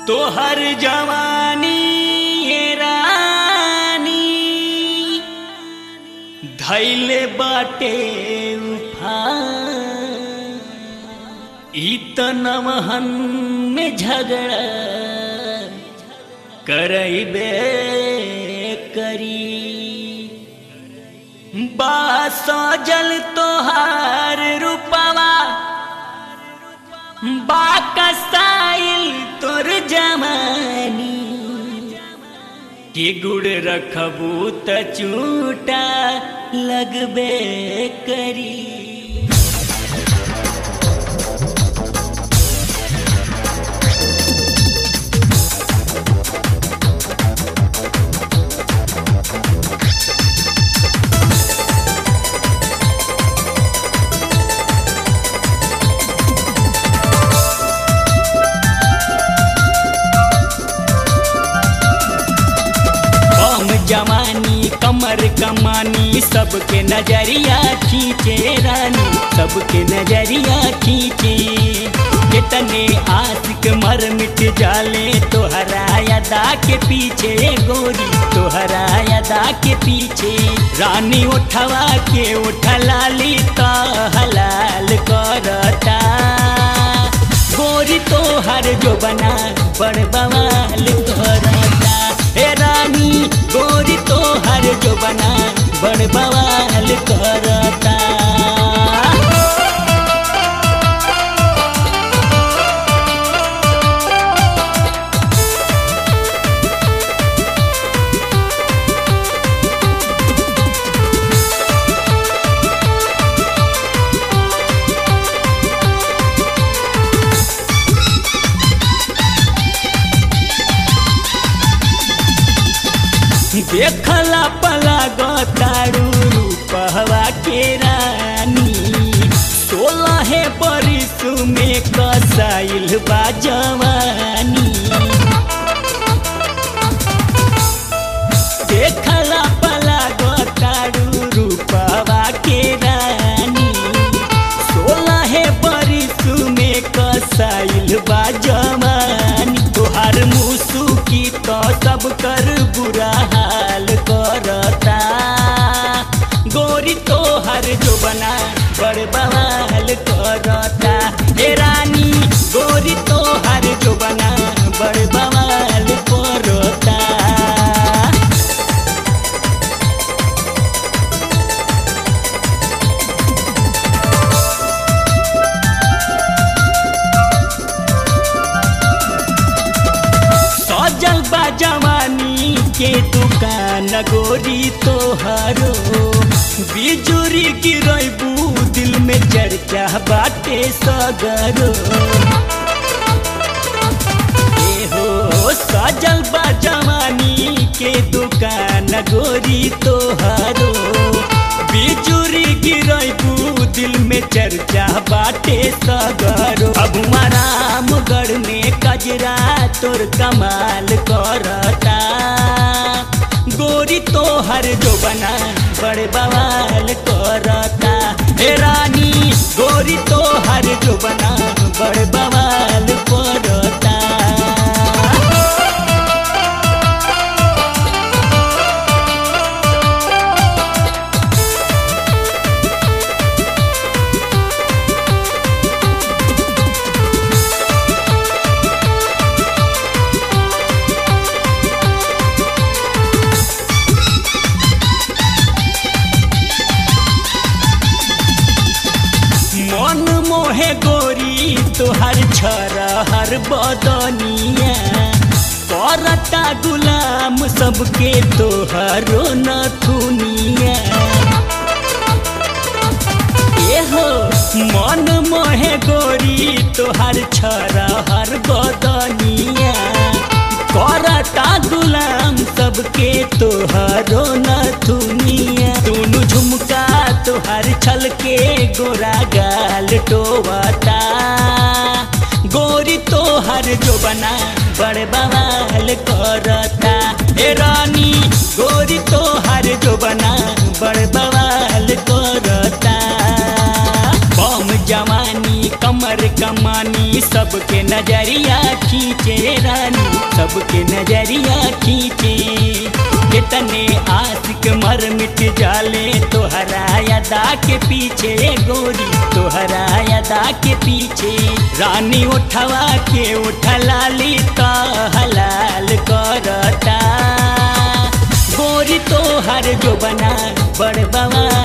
तोहर जवानी ये रानी धैले बाटे उफान ई त नवहन में झगड़ा करैबे करी बासो जल तोहार रूपवा बाकसाइल तोर जमानी के गुड़ रखबू त चूटा लगबे करी कम जवानी कमर कमानी सबके नजरिया खींचे रानी सबके नजरिया खींचे कितने आशिक मर मिट जाले तोहरा अदा के पीछे गोरी तोहरा अदा के पीछे रानी उठवा के उठलाली तो हलाल करता गोरी तोहर जो बना बड़ बवाल करता हे रानी गोरी तोहर जो बना बड़ बवाल करता देखला पला गतारू रूपहवा के रानी सोलह बरिस में कसाइल बा जवानी देखला पला गतारू रूपहवा के रानी सोलह बरिस में कसाइल बा जवानी तोहार मुसु की तो सब कर बुरा हाल करता गोरी तोहर जो बना बड़ बवाल करता हे रानी गोरी तोहर जो बना बड़ बवाल करता सजल बा जवानी के दुकान गोरी तोहरो बिजुरी गिरबू दिल में चर्चा बाटे सगरो ए हो सजल बा जवानी के दुकान गोरी तोहरो बिजुरी गिरबू दिल में चर्चा बाटे सगरो अब रामगढ़ में कजरा तोर कमाल करता गोरी तोहर जो बना बड़ बवाल करता हे रानी गोरी तोहर जो बना बड़ बवाल करता मन मोहे गोरी तोहर छरा हर बदनिया करता गुलाम सबके तोहरो नथुनिया एहो मन मोहे गोरी तोहर छरा हर बदनिया करता गुलाम सबके तोहरो नथुनिया दोनों झुमका तोहर छल के गोरा गाल टोवता गोरी तोहर जो बना बड़ बवाल करता ए रानी गोरी तोहर जो बना बड़ बवाल करता बम जवानी कमर कमानी सब सबके नजरिया खींचे रानी सबके नजरिया खींचे कितने आशिक मर मिट जाले तोहरा अदा के पीछे गोरी तोहरा अदा के पीछे रानी उठवा के उठलाली तो हलाल करता गोरी तोहर जो बना बड़ बवाल